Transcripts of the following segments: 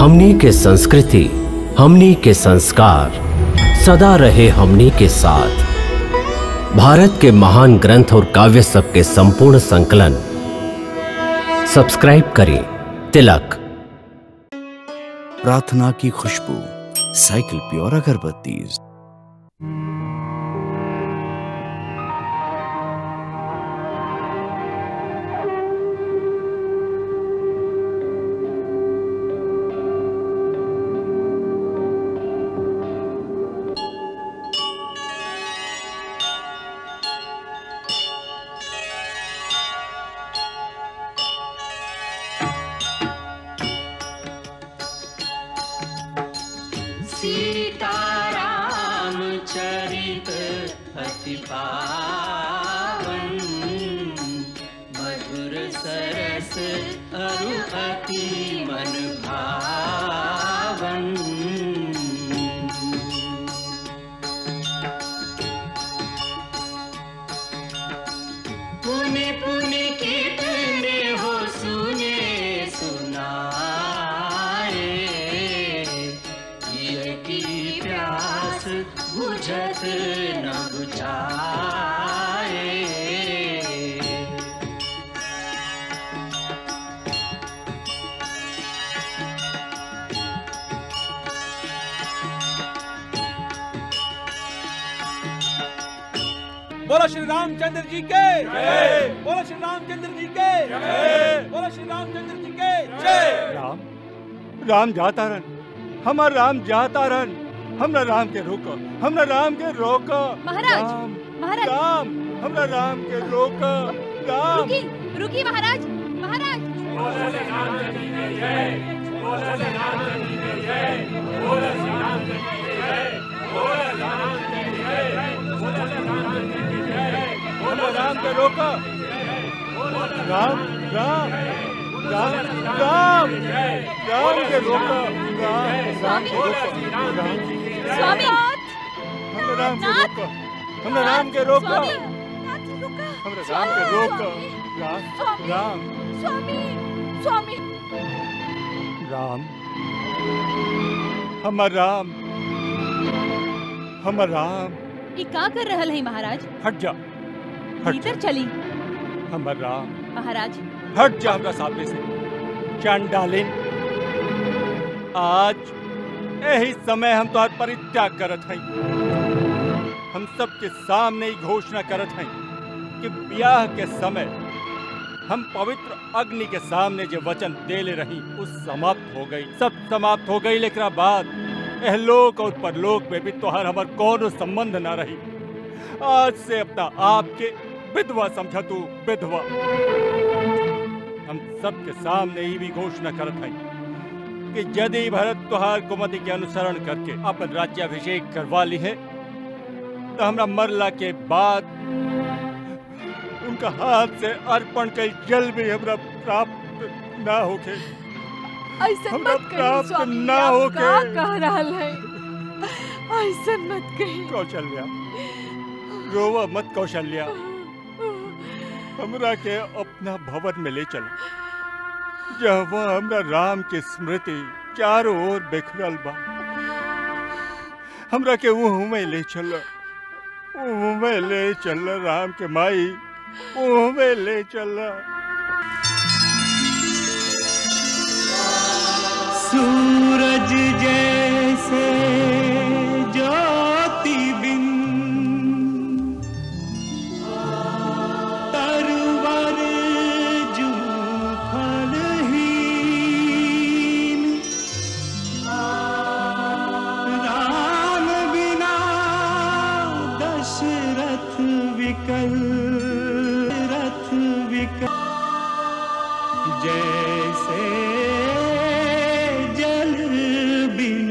हमनी के संस्कृति हमनी के संस्कार सदा रहे हमनी के साथ भारत के महान ग्रंथ और काव्य सब के संपूर्ण संकलन सब्सक्राइब करें तिलक प्रार्थना की खुशबू साइकिल प्योर अगरबत्ती सीताराम चरित अति पावन मधुर सरस अरु अति मन भावन पुण्य पुण्य कितने हो सुने सुनाए ये की प्यास बुझत न बुझाए बोलो श्री रामचंद्र जी के बोलो श्री रामचंद्र जी के बोलो श्री रामचंद्र जी के जय राम राम जाता रन हमार राम जाता रन हमरा राम के रोको हमरा राम के रोको महाराज, राम महाराज। राम हमरा राम के रोको राम रुकी रुकी महाराज महाराज हमरा राम के रोको राम राम राम राम राम के रोको राम राम के रोको राम स्वामी हमरा राम के रोको हमरा राम के रोको स्वामी नाथ, रुका। हमरा राम के रोको राम स्वामी राम स्वामी स्वामी राम हमर राम हमर राम ये का कर रहल है महाराज हट जा हट भीतर चली हमर राम महाराज हट जा हमरा सामने से चंडालिन आज यही समय हम तोहर परित्याग करत हई हम सबके सामने ही घोषणा करत हई कि ब्याह के समय हम पवित्र अग्नि के सामने जो वचन देले रही उस समाप्त हो गई सब समाप्त हो गई लेकिन बाद एहलोक और परलोक में भी तोहर हमर कोनो संबंध ना रही आज से अपना आप के विधवा समझा तू विधवा हम सबके सामने ही भी घोषणा करत हई कि यदि भरत तुहार कुमति के अनुसरण करके अपन राज्याभिषेक करवा ली है तो हमरा मरला के बाद उनका हाथ से अर्पण कई जल भी हमरा प्राप्त ना होके ऐसा हमरा मत कही प्राप्त स्वामी ना आप होके। का कह रहल है ऐसा मत कही कौशल्या रोवा मत कौशल्या हमरा के अपना भवन में ले चल जहाँ हमरा राम के स्मृति चारों ओर बिखरल बा हमरा के ऊह में ले चल ऊह में ले चल राम के माई ऊह में ले चल सूरज जैसे ज्योति बिन तरवर जू फलहीन राम बिना दशरथ विकल रथ विकल जैसे जल बिन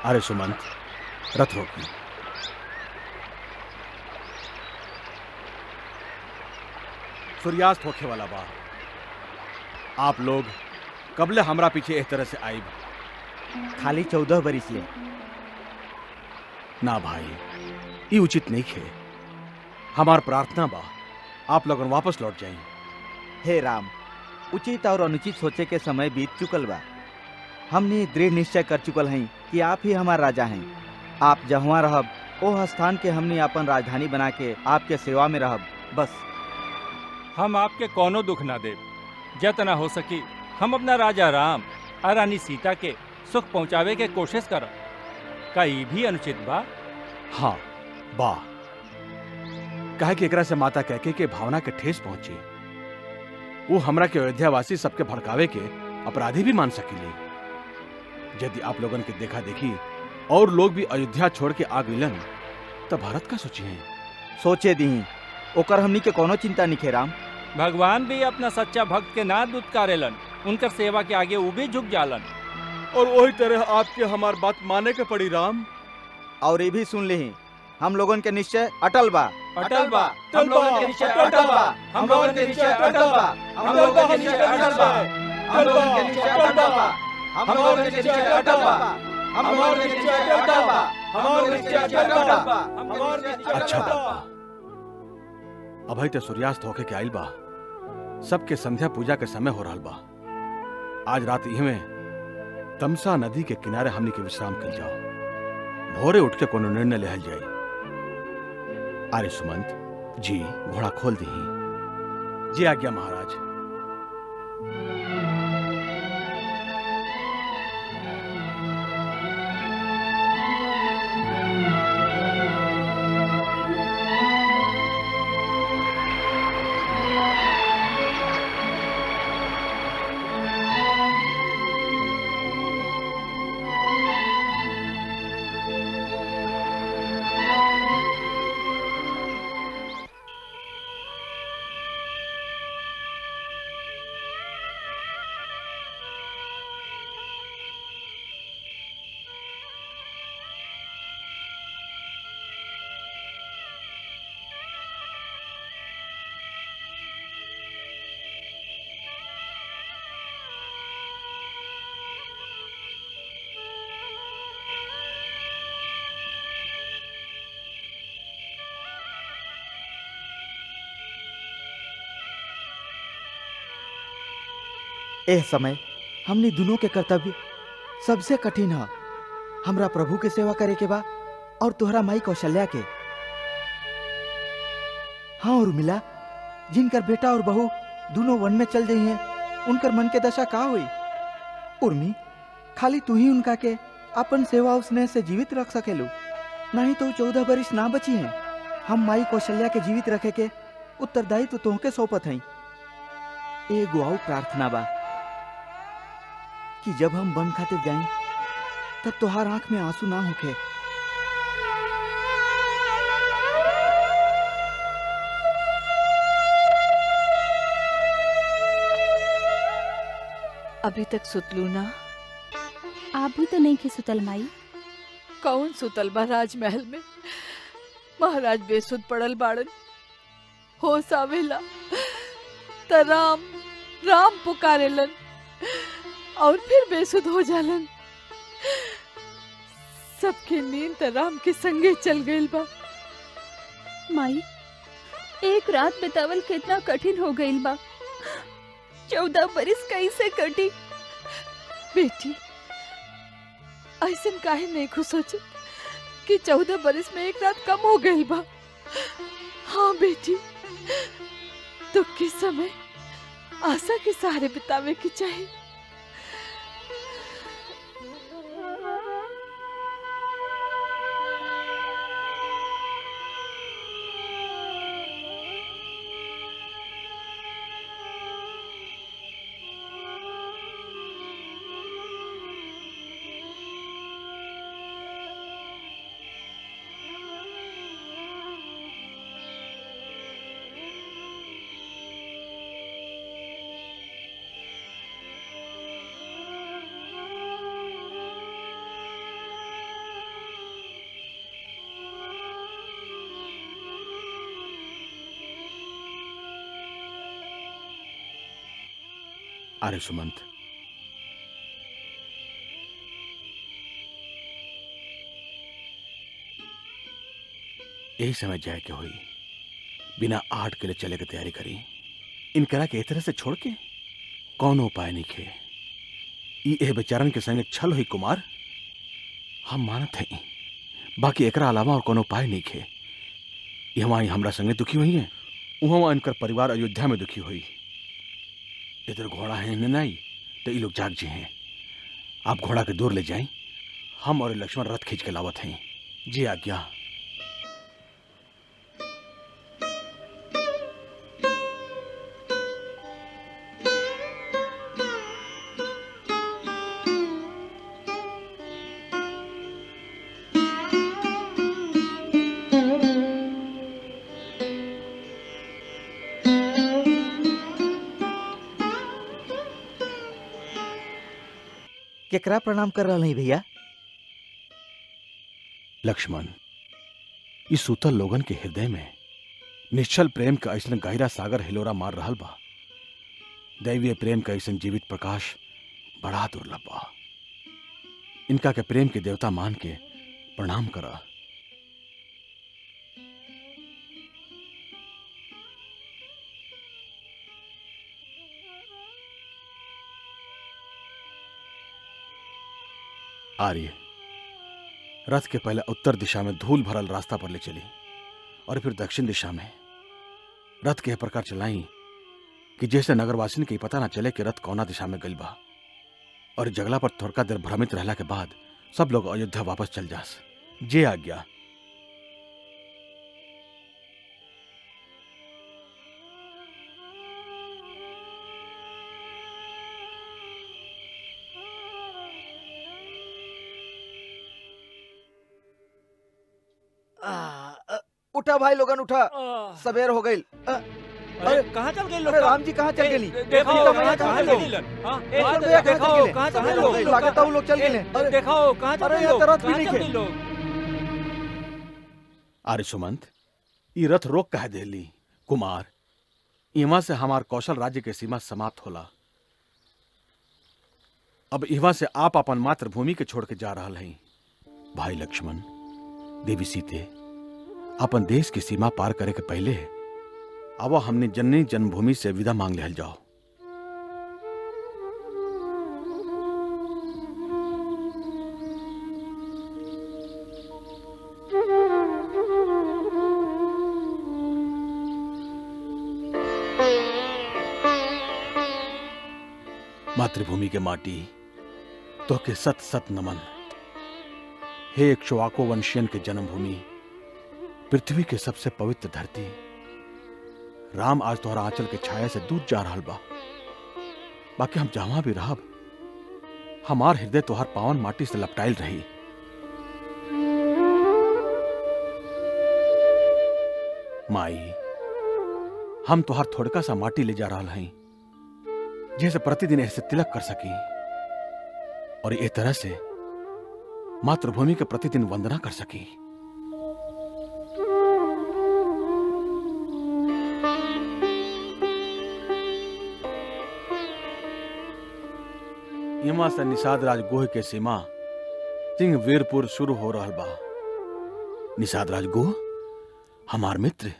अरे सुमंत रथ रोकी सूर्यास्त होखे वाला बा आप लोग कबले हमरा पीछे इस तरह से आईब खाली चौदह बरिस ले ना भाई ये उचित नहीं खे हमार प्रार्थना बा आप लोगन वापस लौट जाई हे राम उचित और अनुचित सोचे के समय बीत चुकल बा हमने दृढ़ निश्चय कर चुकल हई कि आप ही हमार राजा हैं आप जहाँ रहब ओह स्थान के हमने अपन राजधानी बना के आपके सेवा में रहब बस हम आपके कोनो दुख ना देव जतना हो सकी हम अपना राजा राम और रानी सीता के सुख पहुंचावे के कोशिश करब का ई भी अनुचित बा हाँ बा कहे कि एकरा से माता कहके के भावना के ठेस पहुंची वो हमरा के अयोध्यावासी सबके भड़कावे के अपराधी भी मान सकीले यदि आप लोगन के देखा देखी और लोग भी अयोध्या छोड़ के आ गइलन तो भारत का सोची है सोचे दी ओकर हमनी के कोनो चिंता नहीं खे राम भगवान भी अपना सच्चा भक्त के ना दुत्कारेलन उनकर सेवा के आगे वो भी झुक जालन और वही तरह आपके हमार बात माने के पड़ी राम और ये भी सुन ली हम लोगन के निश्चय अटल बा अटल बा हम लोगन के निश्चय अटल बा हम लोगन के निश्चय अटल बा हम लोगन के निश्चय अटल बा हम लोगन के निश्चय अटल बा हम लोगन के निश्चय अटल बा हम लोगन के निश्चय अटल बा हम लोगन के निश्चय अटल बा हम लोगन के निश्चय अच्छा अटल बाबा बा अभय तो सूर्यास्त होके के आइल बा सबके संध्या पूजा के समय हो रहल बा आज रात इहमे तमसा नदी के किनारे हमनी के विश्राम कर जाओ भोरे उठ के कोनो निर्णय लेहल जाई अरे सुमंत जी घोड़ा खोल दी जी आज्ञा महाराज एह समय हमनी दोनों के कर्तव्य सबसे कठिन है हमरा प्रभु के सेवा करे के बा और तोहरा माई कौशल्या के हाँ और मिला जिनकर बेटा और बहू दोनों वन में चल गई हैं उनकर मन के दशा का हुई उर्मी खाली तू ही उनका के अपन सेवा और स्नेह से जीवित रख सकेलू नहीं तो चौदह बरिस ना बची हैं हम माई कौशल्या के जीवित रखे के उत्तरदायित्व तो तोहके सौंपत हई एगो आऊ प्रार्थना बा कि जब हम वन खातिर जाई तब तोहार आंख में आंसू ना होखे अभी तक सुतलू ना आप भी तो नहीं खे सुतल माई कौन सुतल बा राजमहल में महाराज बेसुध पड़ल बाड़न होश आवेला त राम राम पुकारेलन और फिर बेसुध हो जालन सबके नींद त राम के संगे चल गइल बा माई एक रात बितावल कितना कठिन हो गईल बा चौदह बरिस कैसे कटी बेटी ऐसन काहे नहीं खुश सोच कि चौदह बरस में एक रात कम हो गई बा हाँ बेटी दुख के समय आशा के सहारे बितावे की चाहिए अरे सुमंत यही समय जाए के हुई बिना आठ के लिए चले के तैयारी करी इनकरा के ए तरह से छोड़ के कौन उपाय नहीं खे ई एह बेचारन के संगे छल हुई कुमार हम मानत हैं बाकी एकरा अलावा और कोनो उपाय नहीं खे ई हमारी हमरा संगे दुखी हुई है वहाँ इनकर परिवार अयोध्या में दुखी हुई इधर घोड़ा है न नहीं तो ये लोग जाग जी हैं आप घोड़ा के दूर ले जाएं हम और लक्ष्मण रथ खींच के लावत हैं जी आज्ञा केकरा प्रणाम कर रहा नहीं भैया लक्ष्मण इस सूतल लोगन के हृदय में निश्चल प्रेम का ऐसा गहरा सागर हिलोरा मार रहल बा दैवीय प्रेम का ऐसा जीवित प्रकाश बड़ा दुर्लभ बा इनका के प्रेम के देवता मान के प्रणाम करा आर्य रथ के पहले उत्तर दिशा में धूल भरल रास्ता पर ले चली और फिर दक्षिण दिशा में रथ के प्रकार चलाई कि जैसे नगरवासिन के पता ना चले कि रथ कौना दिशा में गइल बा और जगला पर थोड़का देर भ्रमित रहला के बाद सब लोग अयोध्या वापस चल जास जे आज्ञा आ, अ, उठा भाई लोगन उठा सवेर हो गई अरे कहाँ चल गए लोग अरे राम जी कहाँ चल गेली देखो अभी तो कहाँ भैया चल कहाँ गए चल लोग हाँ, ए, हाँ, भैया कहाँ देखो चल गेले? कहाँ चल सवेर गए हो लोग गई, लागत है वो लोग चल गेले। अरे, देखो कहाँ चल अरे, गए यहाँ लोग तो रथ भी कहाँ नहीं चल खे। गए लोग आर्य सुमंत ई रथ रोक कह देली कुमार इवा से हमार कौशल राज्य के सीमा समाप्त होला अब इवा से आप अपन मातृभूमि के छोड़ के जा रहा हैं भाई लक्ष्मण देवी सीते अपन देश की सीमा पार करे के पहले अब हमने जननी जन्मभूमि से विदा मांग लेहल जाओ मातृभूमि के माटी तो के सत सत नमन हे इक्ष्वाको वंशियन के जन्मभूमि पृथ्वी के सबसे पवित्र धरती राम आज तोहरा आंचल के छाया से दूर जा रहा बा बाकी हम जहां भी रहब हमार हृदय तोहर पावन माटी से लपटाइल रही माई हम तोहर थोड़का सा माटी ले जा रहा हैं जैसे प्रतिदिन ऐसे तिलक कर सकी और ये तरह से मातृभूमि के प्रतिदिन वंदना कर सकी यमा से निषाद राज गोह के सीमा सिंह वीरपुर शुरू हो रहा बा निषाद राज गोह हमार मित्र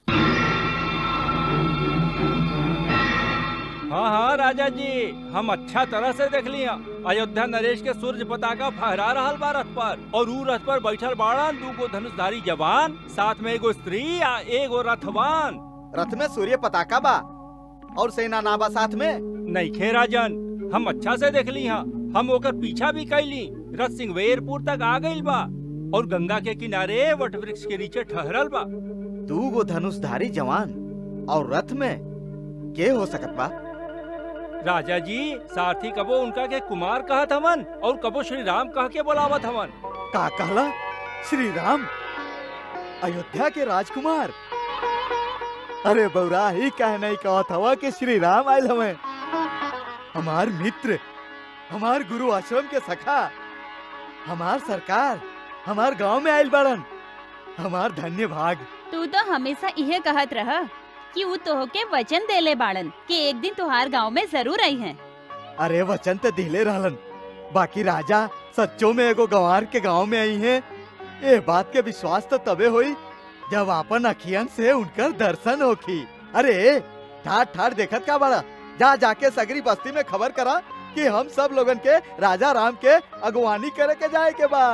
हाँ हाँ राजा जी हम अच्छा तरह से देख लिया अयोध्या नरेश के सूर्य पताका फहरा रहा बा रथ पर और ऊ रथ पर बैठल बाड़न दूगो धनुषधारी जवान साथ में एगो स्त्री आ एगो रथवान रथ में सूर्य पताका बा और सेना ना बा साथ में नहीं खे राजन हम अच्छा से देख ली हाँ हम ओकर पीछा भी कैली रथ सिंहवेरपुर तक आ गइल बा और गंगा के किनारे वट वृक्ष के नीचे ठहरल बा दू गो धनुषधारी जवान और रथ में के हो सकत बा राजा जी सारथी कबो उनका के कुमार कहत हवन और कबो श्री राम कह के बोलावत हवन का कहला श्री राम अयोध्या के राजकुमार अरे बौरा ही कह नहीं कहत हवा कि श्री राम आयल हमें हमार मित्र हमार गुरु आश्रम के सखा हमार सरकार हमार गांव में आयल बड़न हमार धन्य भाग तू तो हमेशा इहे कहत रह कि ऊ तोहके वचन देले बाड़न कि एक दिन तुहार गांव में जरूर आई हैं अरे वचन तो दिले रहलन बाकी राजा सच्चो में एगो गंवार के गांव में आई है ये बात के विश्वास तो तबे हुई जब अपन अखियन से उनकर दर्शन होखी अरे ठार ठार देखत का बड़ा जा जाके सगरी बस्ती में खबर करा कि हम सब लोगन के राजा राम के अगवानी करे के जाए के बा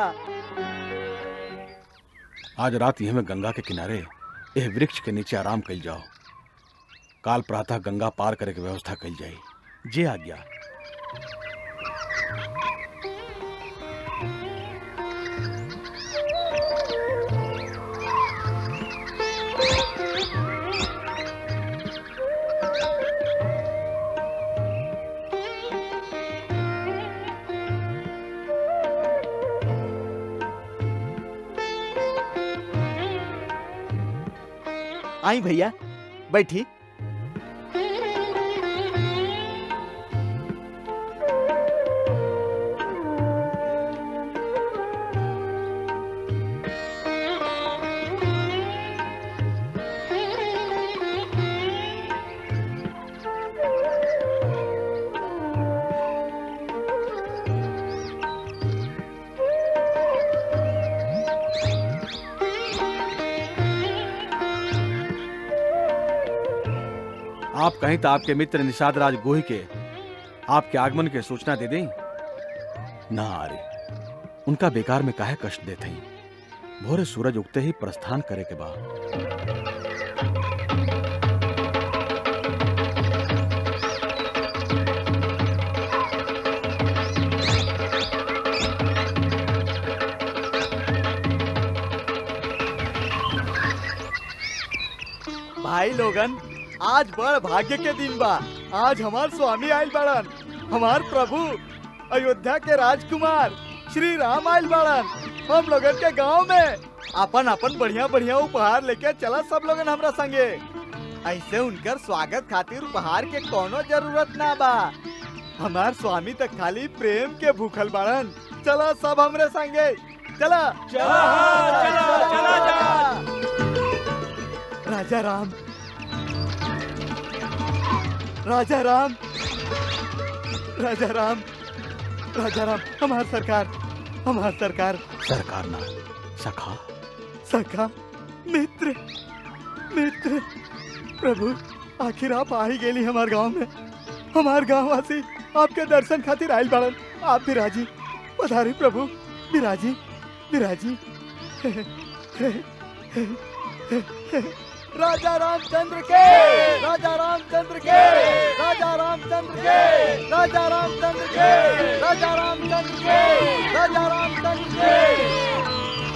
आज रात यह में गंगा के किनारे यह वृक्ष के नीचे आराम कल जाओ काल प्रातः गंगा पार करे के व्यवस्था कल जाई जे आज्ञा आई भैया बैठी आप कहीं तो आपके मित्र निषाद राज गोही के आपके आगमन के सूचना दे दें ना अरे उनका बेकार में काहे कष्ट देते ही भोरे सूरज उगते ही प्रस्थान करे के बाद भाई लोगन आज बड़ भाग्य के दिन बा आज हमार स्वामी आयल बड़न हमार प्रभु अयोध्या के राजकुमार श्री राम आयल बड़न हम लोगन के गांव में अपन अपन बढ़िया बढ़िया उपहार लेके चला सब लोगन हमरा संगे ऐसे उनकर स्वागत खातिर उपहार के कोनो जरूरत ना बा हमार स्वामी तक खाली प्रेम के भूखल बाड़न चला सब हमरे संगे चला चला, चला, चला, चला। राजा राम राजा राम राजा राम राजा राम हमार सरकार हमार सरकार सरकार ना सखा सखा मित्र मित्र प्रभु आखिर आप आ ही गेली हमार गांव में हमार गांव वासी आपके दर्शन खातिर आयल बाड़न आप विराजी पधारी प्रभु विराजी विराजी राजा रामचंद्र के राजा रामचंद्र के राजा रामचंद्र के राजा रामचंद्र के राजा रामचंद्र के राजा रामचंद्र के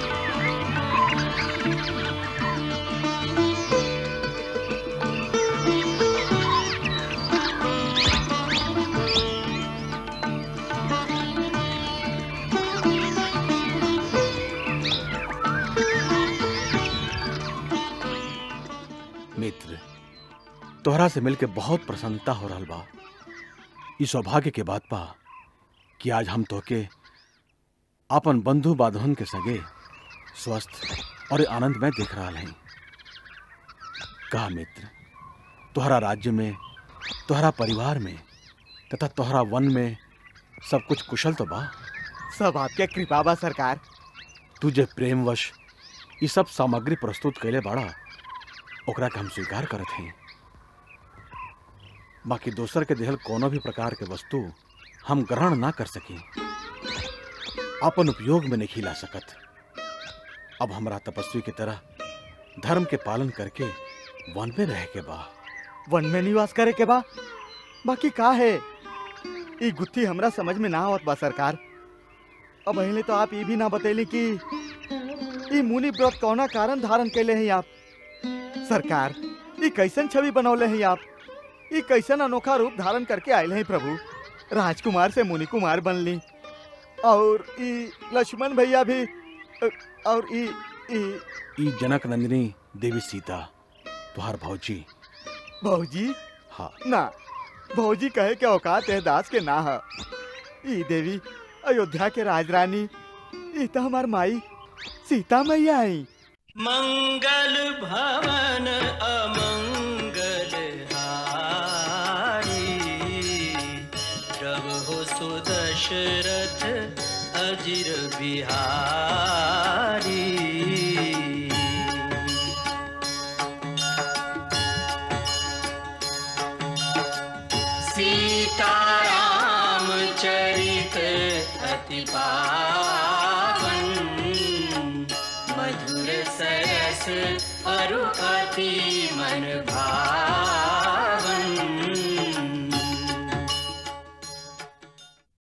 मित्र तोहरा से मिलके बहुत प्रसन्नता हो रहा बा ई सौभाग्य के बात बा कि आज हम तोके अपन बंधु बांधवन के सगे स्वस्थ और आनंद में देख रहा हैं कहा मित्र तोहरा राज्य में तोहरा परिवार में तथा तोहरा वन में सब कुछ कुशल तो बा सब आपके कृपा बा सरकार तुझे प्रेमवश ये सब सामग्री प्रस्तुत कैले बाड़ा ओकरा के हम स्वीकार करत हैं बाकी दोसर के देहल कोनो भी प्रकार के वस्तु हम ग्रहण ना कर सकी अपन उपयोग में नहीं ला सकत अब हमरा तपस्वी की तरह धर्म के पालन करके वन में रह के बा वन में निवास करे के बा बाकी का है ई गुत्थी हमरा समझ में ना आवत बा सरकार अब पहले तो आप ये भी ना बतैली कि ई मुनि व्रत कौना कारण धारण कैले हैं आप सरकार ई कैसन छवि बनौले हैं आप ई कैसन अनोखा रूप धारण करके आयल हैं प्रभु राजकुमार से मुनि कुमार बनली और ई लक्ष्मण भैया भी अ, और ई ई ई जनक नंदिनी देवी सीता तुहार भौजी भौजी हाँ ना भौजी कहे के औकात है दास के ना है ई देवी अयोध्या के राजरानी ई तो हमार माई सीता मैया आई मंगल भवन अमंगल हारी प्रभु बिहारी सीताराम चरित अति पावन मधुर सरस अरु अति मन भावन